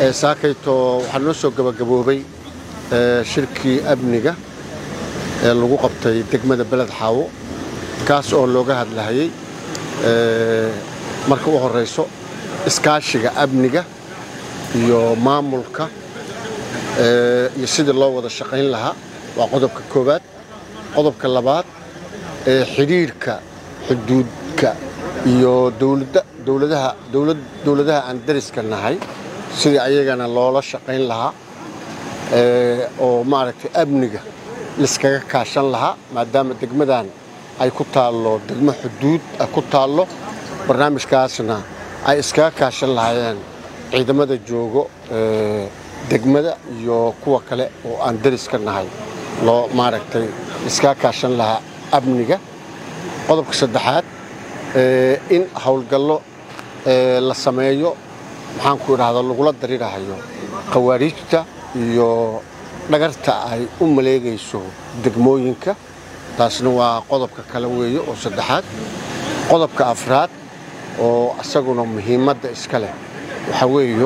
saakayto waxaa noo soo gabagaboobay shirkii amniga ee lagu qabtay degmada beled xaawo kaas oo looga hadlahayay marka u horayso iskaashiga amniga iyo maamulka iyo sidii loo wada shaqayn lahaa waa qodobka koowaad qodobka labaad xidhiirhka xuduudka iyo dowladaha aan dariska nahay sidii ayagana loola shaqayn lahaa oo maaragtay amniga liskaga kaashan lahaa maadaama degmadan ay ku taallo degmo xuduud ku taallo barnaamijkaasna ay iskaga kaashan lahaayeen ciidamada joogo degmada iyo kuwa kale oo aan dariska nahay loo maaragtay iskaga kaashan lahaa amniga qodobka saddexaad in howlgallo la sameeyo maxaanku idhahda lagula darirahayo khawaariijta iyo dhagarta ay u maleegayso degmooyinka taasna waa qodobka kale weeye oo saddexaad qodobka afraad oo isaguna muhiimadda iska leh waxaa weeyo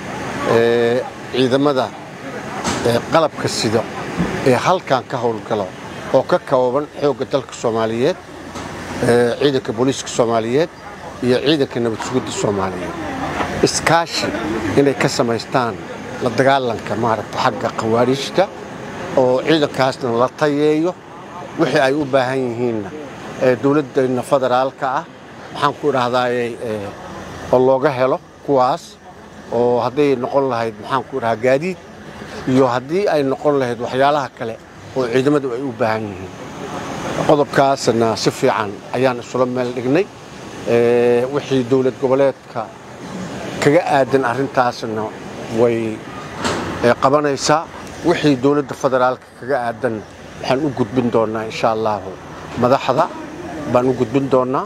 ciidamada qalabka sida ee halkan ka howlgalo oo ka kooban xoogga dalka soomaaliyeed ciidanka booliiska soomaaliyeed iyo ciidanka nabad sugidda soomaaliyeed iskaashi inay ka samaystaan la dagaalanka maaragta xagga khawaariijta oo ciidankaasna la tayeeyo wixii ay u baahan yihiinna dowladdeenna federaalka ah waxaan ku idhahdaaye oo looga helo kuwaas oo hadday noqon lahayd maxaan ku idhahaa gaadiid iyo haddii ay noqon lahayd waxyaalaha kale oo ciidamadu ay u baahan yihiin qodobkaasna si fiican ayaan isula meel dhignay wixii dowlad goboleedka kaga aadan arrintaasna way qabanaysaa wixii dowladda federaalka kaga aadan waxaan u gudbin doonnaa insha allahu madaxda baan u gudbin doonnaa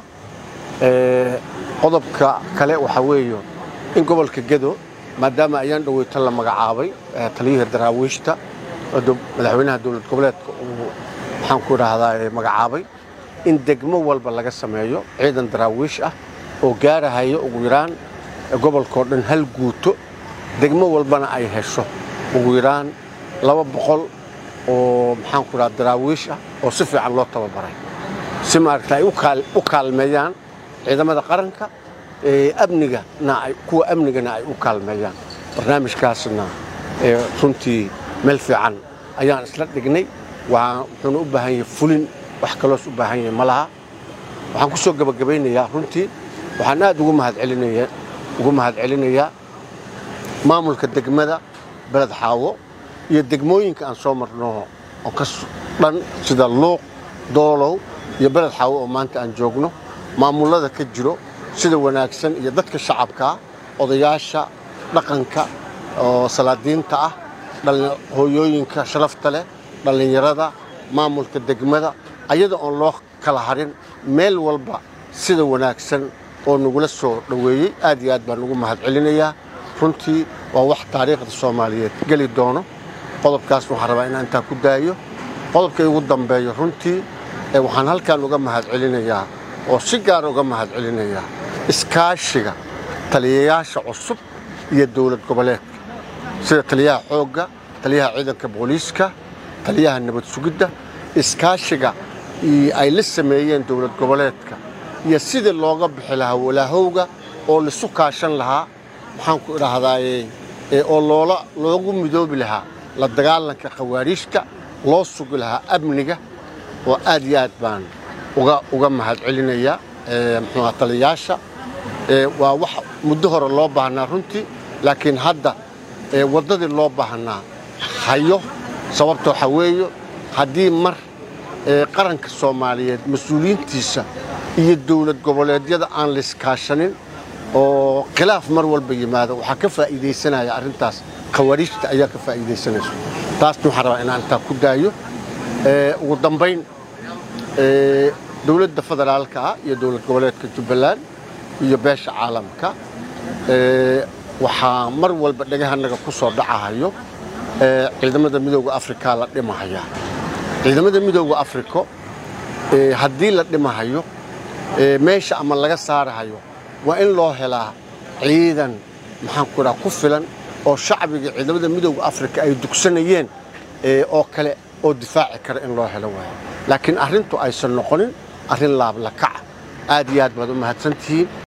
qodobka kale waxaa weeyo in gobolka gedo maadaama ayaan dhoweyto la magacaabay taliyaha daraawiishta madaxweynaha dowlad goboleedka uu maxaan ku idhaahdaa magacaabay in degmo walba laga sameeyo ciidan daraawiish ah oo gaarahayo ugu yaraan gobolkao dhan hal guuto degmo walbana ay hesho ugu yaraan laba boqol oo maxaan ku idhaha daraawiish ah oo si fiican loo tababaray si maaragta ay u kaalmeeyaan ciidamada qaranka amnigana kuwa amnigana ay u kaalmeeyaan barnaamijkaasna runtii meel fiican ayaan isla dhignay wuxuuna u baahan yahay fulin wax kaloos u baahan yahay ma laha waxaan ku soo gebagabaynayaa runtii waxaan aad ugu mahadcelinayaa maamulka degmada beled xaawo iyo degmooyinka aan soo marno oo ka dhan sida luuq doolow iyo beled xaawo oo maanta aan joogno maamullada ka jiro sida wanaagsan iyo dadka shacabkaa odayaasha dhaqanka oo salaadiinta ah hooyooyinka sharafta leh dhallinyarada maamulka degmada ayada oon loo kala harin meel walba sida wanaagsan oo nagula soo dhoweeyey aad iyo aad baan ugu mahadcelinayaa runtii waa wax taariikhda soomaaliyeed geli doono qodobkaas waxaan rabaa inaan intaa ku daayo qodobka igu dambeeyo runtii waxaan halkan uga mahadcelinayaa oo si gaara uga mahadcelinayaa iskaashiga taliyayaasha cusub iyo dowlad goboleedka sida taliyaha xoogga taliyaha ciidanka booliiska taliyaha nabad sugidda iskaashiga ay la sameeyeen dowlad goboleedka iyo sidii looga bixi lahaa walaahowga oo laisu kaashan lahaa maxaan ku idhaahdaaye oo loola loogu midoobi lahaa la dagaalanka khawaariijta loo sugi lahaa amniga oo aad iyo aad baan uga uga mahadcelinayaa muxuuha taliyayaasha waa wax muddo hore loo baahnaa runtii laakiin hadda waddadii loo baahnaa hayo sababta waxaa weeyo haddii mar qaranka soomaaliyeed mas-uuliyiintiisa iyo dowlad goboleedyada aan layskaashanin oo khilaaf mar walba yimaado waxaa ka faa'iidaysanaya arrintaas khawaariijta ayaa ka faa'iidaysanayso taasna waxaan rabaa inaan intaa ku daayo ugu dambayn dowladda federaalka ah iyo dowlad goboleedka jubbaland iyo beesha caalamka waxaa mar walba dhegahanaga ku soo dhacahayo ciidamada midooda afrika la dhimahaya ciidamada midooda afriko haddii la dhimahayo meesha ama laga saarahayo waa in loo helaa ciidan maxaan ku dhaha ku filan oo shacbiga ciidamada midooda afrika ay dugsanayeen oo kale oo difaaci kara in loo helo waayo laakiin arrintu aysan noqonin arrin laablakaca aad iyo aad baad u mahadsantihiin